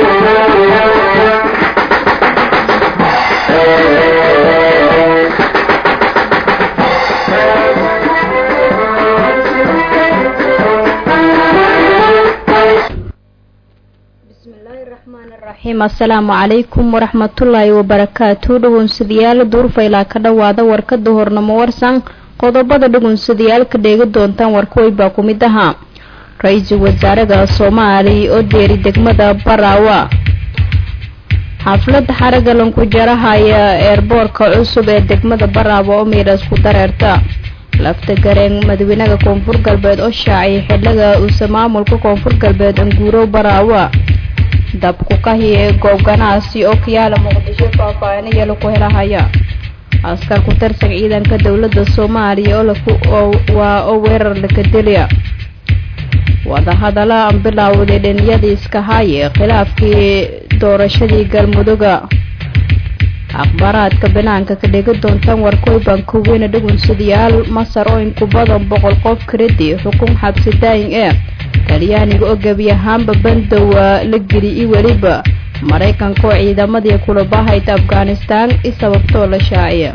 asalaamu calaykum waraxmatullaahi wabarakaatu dhugunsadayaal duurfaylaa ka dhowaada warkada hornamo warsan qodobada dhugunsadayaal ka dheegi doontaan warkuway baa ku mid ahaa ra-iisul wasaaraha soomaaliya oo deeri degmada baraawa xaflada xaraga lanku jarahaya eerboorka cusub ee degmada baraawa oo miidhas ku dareerta lafta gareen madaxweynaha koonfur galbeed oo shaaciyay xiliga uuse maamulka koonfur galbeed anguurow baraawa dabku kahiye goob ganacsi oo kayaala muqdisho faahfaahinaya laku helahaya askar ku tirsan ciidanka dowladda soomaaliya waa oo weerar lakadeliya wadahadala aan bilaawday dhiniyadii iska haye khilaafkii doorashadii galmuduga akhbaaraadka banaanka ka dhigi doontaan warkoy baan kuweyne dhugunsadayaal masar oo inku badan boqol qof karidi xukun xabsi daayin ee talyaaniga oo gebi ahaanba bandowa la geli i weliba maraykanka oo ciidamadii kulabahayd afghanistaan i sababtoo la shaaciya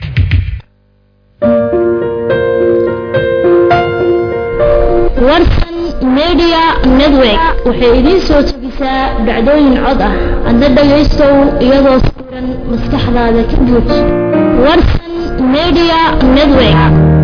warsan media network waxay idiin soo jebisaa dhacdooyin cod ah adna dhagaystow iyadoo sawiran maskaxdaada ka buuj warsan media network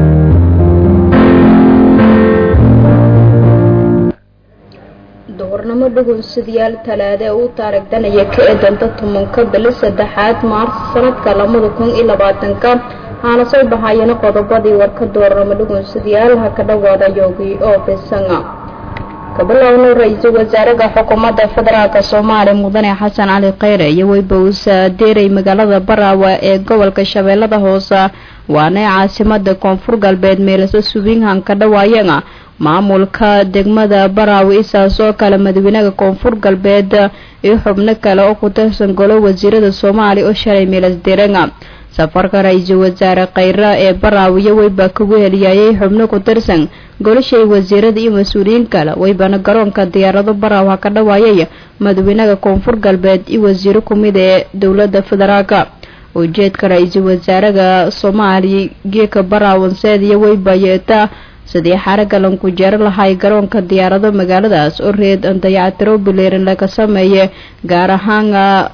duhurnimo dhugunsadayaal talaade uu taarigdanaya ka eedanta tobanka bili saddexaad maarsi sanadka labada kun iyo labaatanka haana soo bahayana qodobadii warka doornamo dhugunsadayaal ha ka dhawaada yoogi oo bisanga kabilowno ra-iisul wasaaraha xukuumadda federaalk soomaaliya mudane xasan cali kheyre iyo weybausa deeray magaalada baraawa ee gobolka shabeellada hoose waana caasimada koonfur galbeed meelase subingham ka dhawaayana maamulka degmada baraawe isaas oo kale madaxweynaha koonfur galbeed iyo xubno kale oo ku tirsan golo wasiirada soomaaliya oo shalay meelas diranga safarka ra-iisul wasaare kheyre ee baraawiyo weyba kagu heliyayay xubno ku tirsan golashay wasiirada iyo mas-uuliyiin kale weybana garoonka diyaarado baraaw ha ka dhawaayay madaxweynaha koonfur galbeed iyo wasiiro kumid ee dowlada federaalka ujeedka ra-iisul wasaaraha soomaaliya geeka baraawanseed iyo weyba yeeta sidii xaraga lanku jeero lahay garoonka diyaarado magaaladaas oo reed dayactiro bileerin laga sameeye gaar ahaan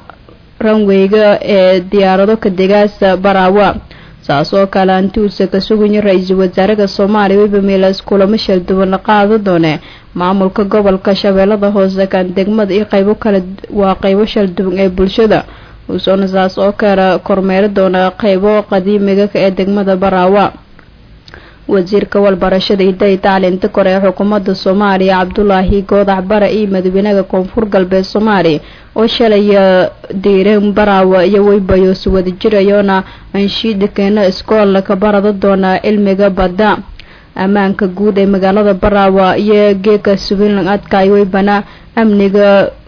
ranweyga ee diyaarado kadegaasa baraawa saas oo kale antuusa ka sugaya ra-iisul wasaaraha soomaaliya weyba meelas kulamo shalduwan la qaado doone maamulka gobolka shabeellada hoose kan degmada iyo qaybo kale waa qaybo shalduwan ee bulshada uusona saas oo kale kormeeri doona qaybo qadiimiga ee degmada baraawa wasiirka walbarashada hiday tacliinta kore ee xukuumadda soomaaliya cabdulaahi goodax bare iyo madaxweynaha koonfur galbeed soomaaliya oo shalay diireen baraawa iyo weybayoosi wada jirayoona anshiida keena iskool ka barada doona cilmiga badda ammaanka guud ee magaalada baraawa iyo geeka subilan adkaay weybana amniga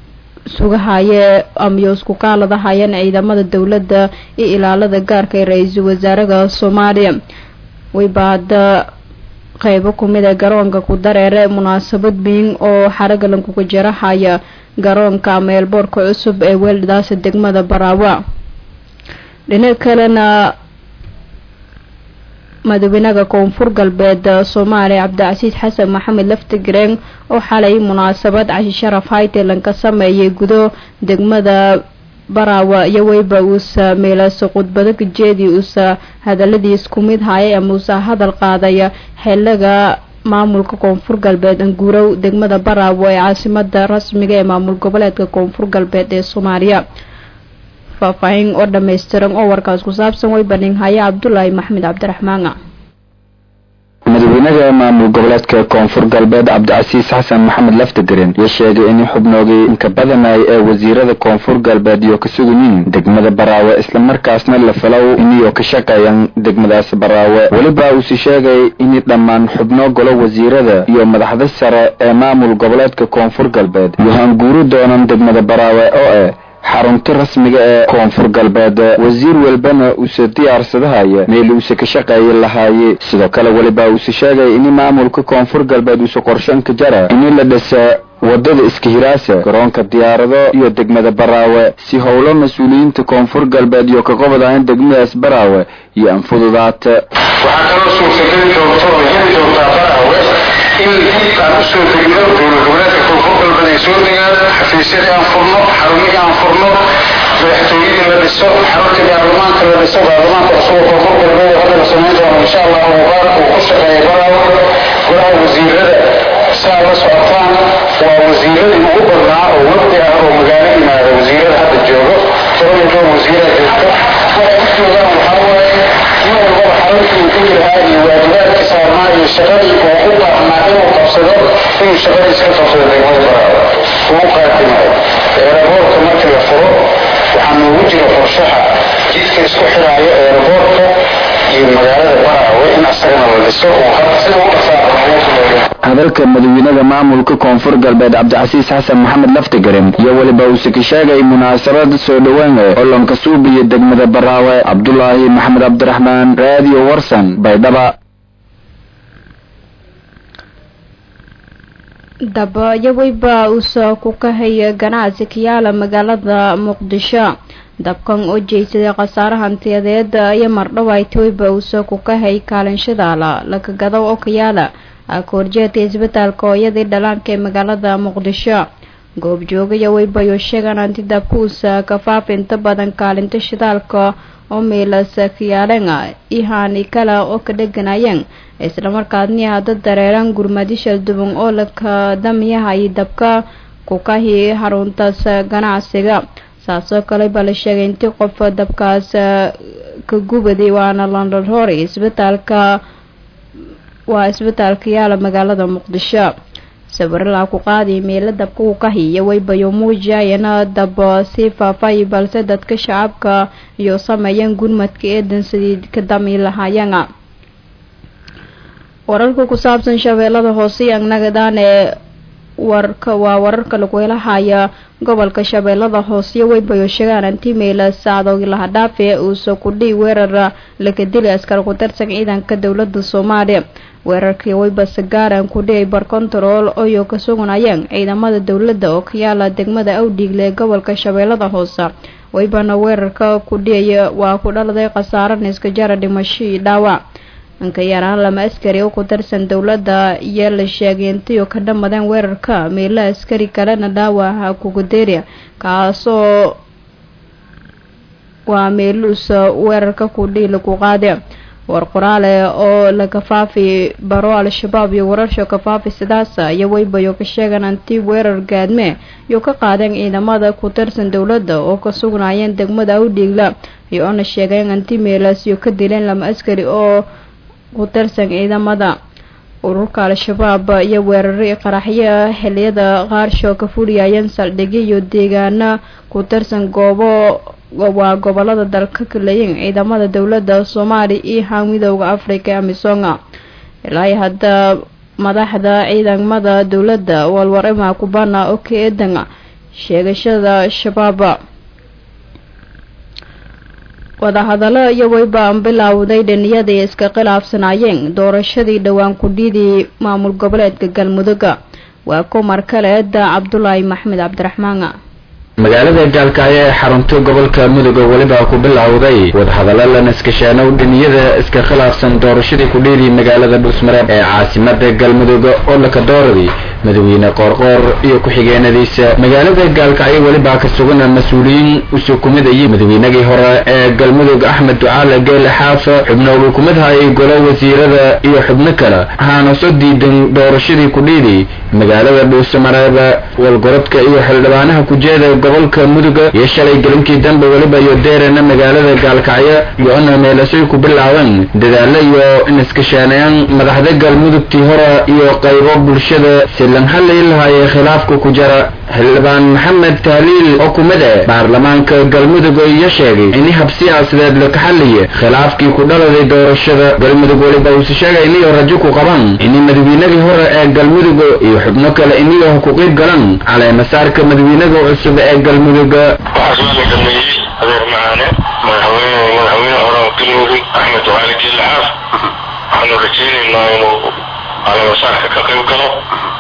sugahaye amyoosku kaaladahayeen ciidamada dowladda iyo ilaalada gaarka ee ra-iisul wasaaraha soomaaliya weyba hadda qeybo kumid ee garoonka ku dareere munaasabad weyn oo xaraga lankuga jarahaya garoonka ama eelboorka cusub ee weeldaasa degmada baraawa dhinac kalena madaxweynaha koonfur galbeed soomaaliya cabdicasiis xasan maxamed laftigreen oo xalay munaasabad cashi sharaf hightaland ka sameeyay gudo degmada baraawa iyo weyba uusa meelaasa khudbado kajeedii uusa hadaladiis ku mid haya ama uusa hadal qaadaya xiliga maamulka koonfur galbeed anguurow degmada baraawo ee caasimada rasmiga ee maamul goboleedka koonfur galbeed ee soomaaliya faahfaahin oo dhammaystiran oo warkaas ku saabsan way baninhaya cabdulaahi maxmed cabdiraxmaan madaxweynaha maamul goboleedka koonfur galbeed cabdicasiis xasan maxamed laftigaren iyo sheegay in xubnoogii inka badanay ee wasiirada koonfur galbeed iyo ka suganyiin degmada baraawe islamarkaasna la falow iniyo ka shaqeeyan degmadaas baraawe weliba uuse sheegay in dhammaan xubno golo wasiirada iyo madaxda sare ee maamul goboleedka koonfur galbeed iyo hanguuri doonan degmada baraawe oo eh xarunta rasmiga ee koonfur galbeed wasiir walbana uuse diyaarsadahaya meel uuse ka shaqeeyi lahaaye sidoo kale weliba uuse sheegay in maamulka koonfur galbeed uuse qorshan ka jara in la dhisa wadada iskahiraasa garoonka diyaarado iyo degmada baraawe si howlo mas-uuliyiinta koonfur galbeed iyo ka qobadahan degmadaas baraawe iyo anfududaata waxaa kaloo suurtageli doonto oo heli doontaa baraawe in dib aan usoo degno dowlad goboleedka koonfur galbeed ay soo degaan xafiisyadii aan furno xarumihii aan furno madaxtooyadii la dhiso xaruntii baarlamaanka la dhiso baarlamaanka cusub oo koonfur galbeed oo hadda la samayn doono insha allah mubaark uu ku shaqeeya baraawe golaha wasiirada saa la socotaan waa wasiiradii ugu badnaa oo waqti ah oo magaalo yimaada wasiirada hadda joogo tobanka wasiira joogto waxay u joogaan waxaa waaye nin walbaba xaruntii uu ku lahaa iyo waajibaadkii saarnaa iyo shaqadii uu u baahnaa inuu qabsado inuu shaqadiis ka qabsado degmada baraawe ugu qaadimayo eeraboorka markii la furo waxaa noogu jira qorshaha jidka isku xiraayo eeraboorka iyo magaalada baraawe in asagana la dhiso oo hadda sida u dhasaaaa hadalka madaxweynaha maamulka koonfur galbeed cabdicasiis xasan maxamed laftigaren iyo weliba uuse ka sheegay munaasabad soo dhowaan eh olonka suubiya degmada baraawe cabdulaahi maxamed cabdiraxmaan raadiyo warsan baydhaba dabayaweyba uusoo ku kahaya ganacsi kayaala magaalada muqdisho dabkan oo jeysaday khasaare hantiyadeed iyo mardhawaaytweyba uusoo ku kahay kaalinshadaala lakagado oo kayaala akoorjeedka isbitaalka hooyadii dhalaanka ee magaalada muqdisho goobjoogaya weybayo sheegaan hanti dabkuusa kafaaf inta badan kaalinta shidaalka oo miilas kayaaleen ihani kale oo ka dheganayeen islamarkaadni hadda dareeraan gurmadisha duban oo laka damiyaha iyo dabka kukahi haruntaas ganacsiga saasoo kale baa la sheegay intii qof dabkaas ka gubaday waana london rory isbitaalka waa isbitaalka yaala magaalada muqdisho sawiralaa ku qaadiy meelo dabka uu ka hiyo weybayo muujiyayana dab sii faafay balse dadka shacabka iyo sameeyeen gurmadka eedan sidii ka dami lahaayeen wararka ku saabsan shabeellada hoose iyo agnagadaan ee warka waa wararka lagu helahaya gobolka shabeellada hoose weybayo sheegaan antimeila saacdoogi laha dhaafe uusoo kudhii weerar laga dilay askar ku tirsan ciidanka dowlada soomaaliya weerarkii weyba sagaaran kudhiyay barkontarool oyoo ka sugnayeen ciidamada dowladda oo ka yaala degmada awdhiigle ee gobolka shabeellada hoose weybana weerarka kudhiyay waa ku dhaladay khasaare niska jara dhimasho iyo dhaawac inka yaraan lama askari oo ku tirsan dowladda iyo la sheegay intiioo ka dhamadeen weerarka meelo askari kalena dhaawaca kuguderia kaasoo waa meeluus weerarka kudhii lagu qaade war qoraale oo la kafaafi baro al-shabaab iyo wararka kafaafi sidaasa iyo weybayo ka sheegan anti weerar gaadme iyo ka qaadeen ciidamada ku tirsan dowladda oo ka sugnaayeen degmada awdhiigla iyo oona sheegeen anti meelaas iyo ka dileen lama askari oo ku tirsan ciidamada ururka al-shabaab iyo weerari qaraxyo xiliyada qaarsho ka fuliyayeen saldhigyo iyo deegaana ku tirsan goobo waa gobolada dalka kaleyin ciidamada dowladda soomaaliya iyo haan midooda africa ee amisonga ilaa hadda madaxda ciidamada dowladda walwarima kubana oo ka eedan sheegashada shabaab wadahadalo iyo weyba bilowday dhaniyadii iska khilaafsanaayeen doorashadii dhowaan kudhidii maamul goboleedka galmudugga waa kumar kaleeda cabdulaahi maxmed cabdiraxmaan magaalada gaalkaayo ee xarunta gobolka mudug oo weliba ku bilowday wadahadallo la naskashaanow dhiniyada iska khilaafsan doorashadii kudhiidii magaalada dhuusmareeb ee caasimada galmudug oo laka dooradii madaxweyne qoorqoor iyo ku-xigeenadiisa magaalada gaalkacyo welibaa ka sugan mas-uuliyiin usukumidayay madaxweynagii hore ee galmudug axmed ducaale geele xaaf xubnooga kumid hayay golo wasiirada iyo xubno kale ahaana soo diidan doorashadii kudhiidii magaalada dhuusamareeb walgorodka iyo xildhibaanaha kujeeda gobolka muduga iyo shalay gelinkii dambe weliba iyo deerana magaalada gaalkacyo iyo-na meelasay ku bilaabeen dadaalo iyo inaskashaaneeyaan madaxda galmudugtii hore iyo qaybo bulshada silan halay lahaayee khilaafka ku jara xildhibaan maxamed tahliil oo kumid e baarlamaanka galmudug iyo sheegay ini hab siyaasadeed laka xaliye khilaafkii ku dhaladay doorashada galmudug weliba uuse sheegay iniyo rajo ku qabaan ini madaxweynadii hore ee galmudug iyo xubno kale iniyo ku qeyb galan caleemasaarka madaxweynaga cusub ee galmudug waxaas waa la dhameeyey adeer macaane madaxweyne madaxweyne hore oo galmudug axmed ducaali geelle xaaf waxaanu rajaynaynaa inuu caleemasaarka ka qayb galo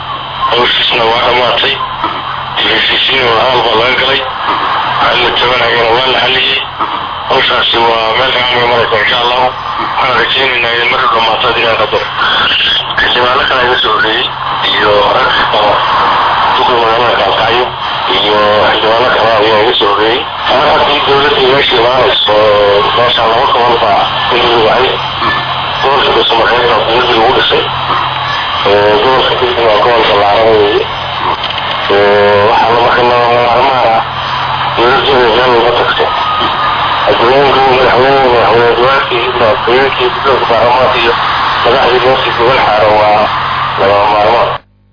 hawshiisna waa dhammaatay heshiisiina hadal baa laga galay hal la tabanayana waa la xaliyey hawshaasi waa meel fiican bay maraysa insha allahu waxaan rajaynaynaa in marka dhammaatad inaan qadar xildhibaano kale iga soo horreeyey iyo rag oo duka magaalada kaalkacyo iyo xildhibaano kale ayaa iga soo horreeyey mar haddii dowladda meesha imaanayso meesha laba gobol baa in lagu wacay gobolka dhuusamareeb baa dowladda lagu dhisay gobolka digdi waa gobol ballaaran weeye waxaa la marka maarmaan ah dowladda meel walba tagto adduunka madaxweyne madaxweyne duwaadkii madaxweynkii guddoonka baarlamaanka iyo madaxdii meeshii gobol xaaran waa lagama maarmaan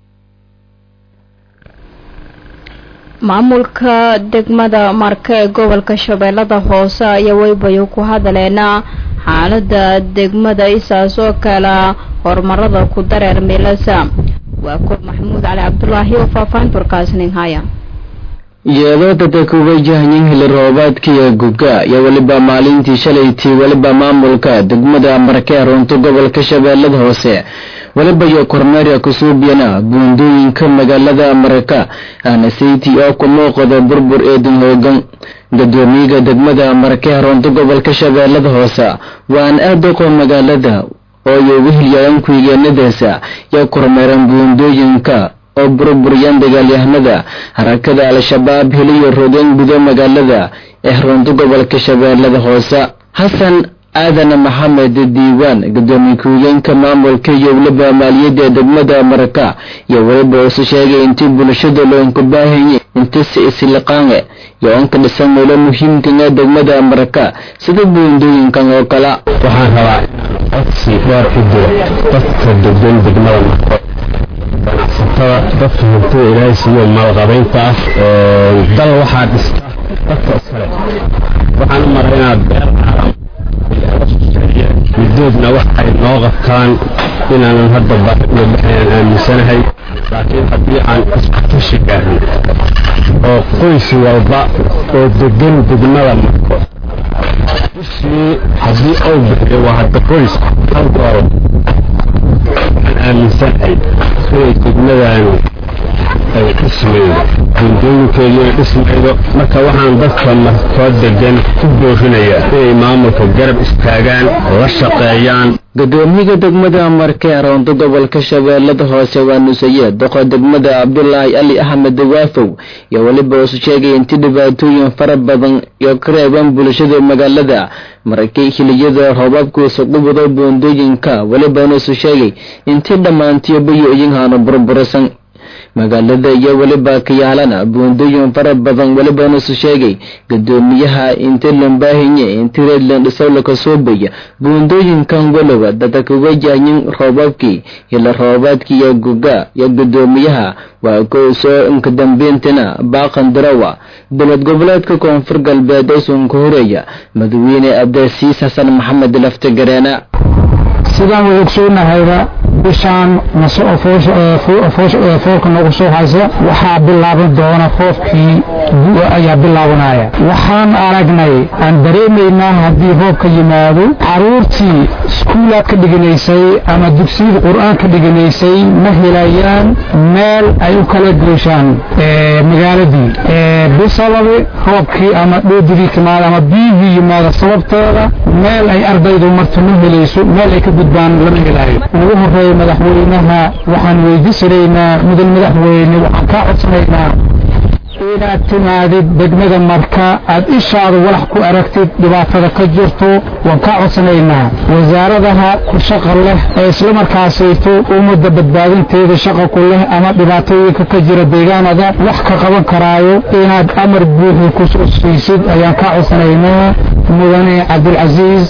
maamulka degmada marka ee gobolka shabeellada hoose ayaa weybayo ku hadaleena xaalada degmada isaas oo kale horumarada ku dareer milasa waa koob maxamuud cali cabdulaahi oo faahfaahinta warkaasnin haya iyadoo dadka wajahayin hili roobaadkiiyo guga iyo weliba maalintii shalaytii weliba maamulka degmada markee runta gobolka shabeellada hoose weliba iyo kormeerya kusuubiyana buundooyinka magaalada marka aanasaytii oo ku muuqda burbur eedin hoogan gadoomiyaga degmada markee runta gobolka shabeellada hoose waan aad uqo magaalada oo iyo wehelyaan kuigeenadaasa iyo kormeeran buundooyinka oo burburiyaan dagaalyahanada harakada al-shabaab heliyo rogan gudo magaalada ee runta gobolka shabeellada hoose xasan aadan maxamed diiwaan gadoomiye ku-higeenka maamulka iyo weliba maaliyadda degmada marka iyo weliba usu sheegay intii bulshada loonku baahanye intisi isliqaange iyo onka dhisan meelo muhiimkanga degmada marka sida buundooyinkan oo kale waxaan rabaa codsi dheer u diro dadka degan degmada marko ganacsatada dadka hurtada ilaahay siiyo maalqabaynta ah dal waxaa dhista dadka iskale waxaan u maray inaad beer caalam midoodna wax ay noo qabtaan inaanan hadda baahi uga baxaynaan aaminsanahay laakiin haddii aan isku gaarno oo qoys walba oo degan degmada marko bishii haddii uu bixiyo waa hadda qoys hal doolar waxaan aaminsanahay inay degmadani ay dhismaydo buundooyinkeedu ay dhismaydo marka waxaan dadka markoo degan ku boorinayaa inay maamulka garab istaagaan la shaqeeyaan gadoomiyaga degmada markee roonto gobolka shabeellada hoose waa nusaye doqo degmada cabdulaahi ali axmed waafow iyo weliba usu sheegay intii dhibaatooyin fara badan iyo ka reeban bulshada magaalada markii xiliyada roobabkuusa qubado buundooyinka welibana isu sheegay intii dhammaantiyo bayo-yinhaanu burburisan magaalada iyo weliba kayaalana buundooyin fara badan welibana isu sheegay gadoomiyaha inti lambaahinye inti reedland dhisowlaka soobaya buundooyinkan weliba dadaka wajahayin roobabkii hila roobaadkii iyo guga iyo gadoomiyaha waa kow soo inka dambeyntina baaqan darawa dowlad goboleedka koonfur galbeed usunka horeeya madaxweyne abdilsiis xasan maxamed laftigareena sidaan way ogsoonnahayba bishaan foolka nagu soo haysa waxaa bilaaban doona roobkii gu-a ayaa bilaabanaya waxaan aragnay aan dareemaynaa haddii roobka yimaado caruurtii iskuulaad ka dhiganaysay ama dugsiyada qur-aan ka dhiganaysay ma helayaan meel ay u kala gooshaan magaaladii bisababi roobkii ama dhoodigii timaada ama biyihii yimaada sababteeda meel ay ardaydu marto ma helayso meel ay ka gudbaan lama helayo ugu horeeya madaxweynaha waxaan weydiisanaynaa mudan madaxweyne waxaan kaa codsanaynaa inaad timaadid degmada marka aad ishaada walax ku aragtid dhibaatada ka jirto waan kaa codsanaynaa wasaaradaha ku shaqa leh ee islamarkaasayto ummadda badbaadinteeda shaqa ku leh ama dhibaatooyinka ka jira deegaanada wax ka qaban karaayo inaad amar buuxi ku soo siisid ayaan kaa codsanaynaa mudane cabdilcasiis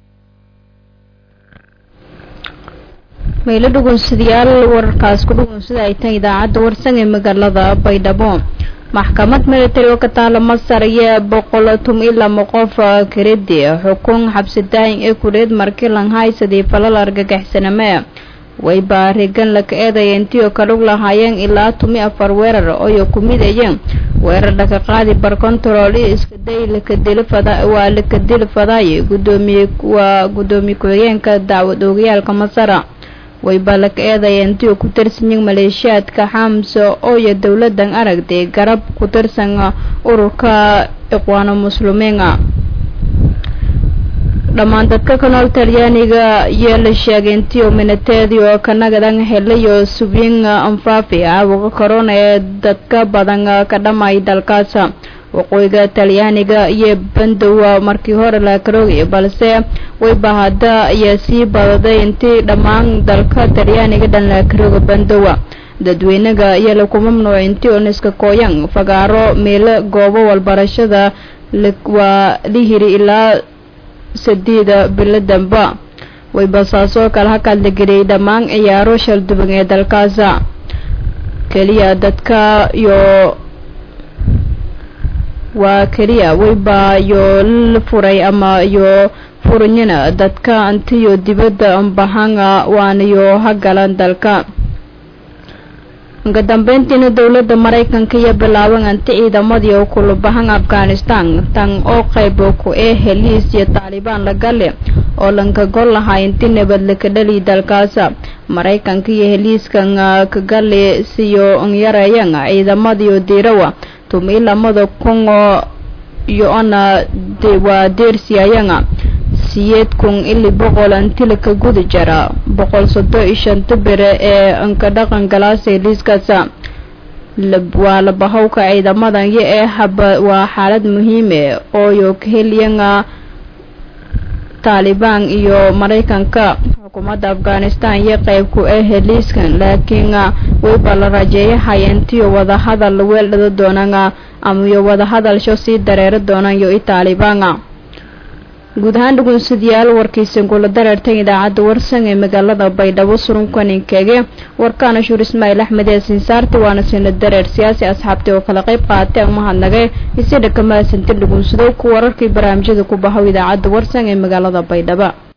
maylo dhugunsidayaal wararkaas ku dhugunsida ay tahay idaacadda warsan ee magaalada baydhabo maxkamad militari oo ka taala masar ayaa boqol tum iyo lama qof karidi xukun xabsi daayin ee kuleed markii langhaysadii falal argagixsaname way baarigan laka eedaya intii oo kalug lahaayeen ilaa tumi afar weerar ooyo ku midayeen weerar dhaka qaadi bar control iyo iskaday lakadilifadwaa lakadili fadaay gudoomiye waa gudoomiye ku-xigeenka dacwad oogayaalka masara wayba laka eedaya intii uu ku tirsanyin maleeshiyaadka xamso ooyo dowladan aragtay garab ku tirsan ururka iqwaano muslimiina dhammaan dadka ka nool talyaaniga iyo la sheegay intii uu minateedii oo kanagadan helayo subyin anfaafi caabuqa corona ee dadka badan ka dhamay dalkaas waqooyiga talyaaniga iyo bandowa markii hore la karoogay balse wayba hadda ayaa sii badaday intii dhammaan dalka talyaaniga dhan la karooga bandowa dadweynaga ayaa laku mamnuucay intii uniska kooyan fagaaro meelo goobo walbarashada waa lihiri ilaa sadiida bilo damba wayba saasoo kale hakaad la geliyay dhammaan ciyaaro shalduban ee dalkaasa keliya dadka iyo waa keliya wayba yo la furay ama yo furanyana dadka antiyo dibadda ambahanga waanayo hagalan dalka uga dambeyntiina dowladda maraykanka iyo bilaaban anti ciidamadii oo kulabahan afghanistan tan oo qayb ku ee heliis iyo taalibaan lagale oo lanka gol lahaa inti nabad laka dhali dalkaasa maraykanka iyo heliiskan kagale siyo yareeyan ciidamadiio diirawa tumi lamada kun oo iyo ona waa deersiyayanga siyeed kun ili boqol antila ka guda jara boqol sodo iyo shanta bere ee anka dhaqan galaasay liiskaasa waa labahowka ciidamadan iyo ee haba waa xaalad muhiime ooyo kahelyanga taalibaan iyo maraykanka xukuumadda afghanistan iyo qeybku ee heliiskan laakiin wayba la rajeeyahay intiyo wadahadal weeldhada doonana amaiyo wadahadalsho sii dareero doonayo i taalibaana guud ahaan dhugunsadayaal warkiisa gula dareertan idaacadda warsan ee magaalada baydhabo surunkaninkeege warkaana shuur ismaaciil axmed ee sinsaarti waana sina dareer siyaasi asxaabtii oo kala qayb qaatay umahadnagay isidha kamahadsantin dhugunsadow ku wararkii barnaamijyada ku bahow idaacadda warsan ee magaalada baydhabo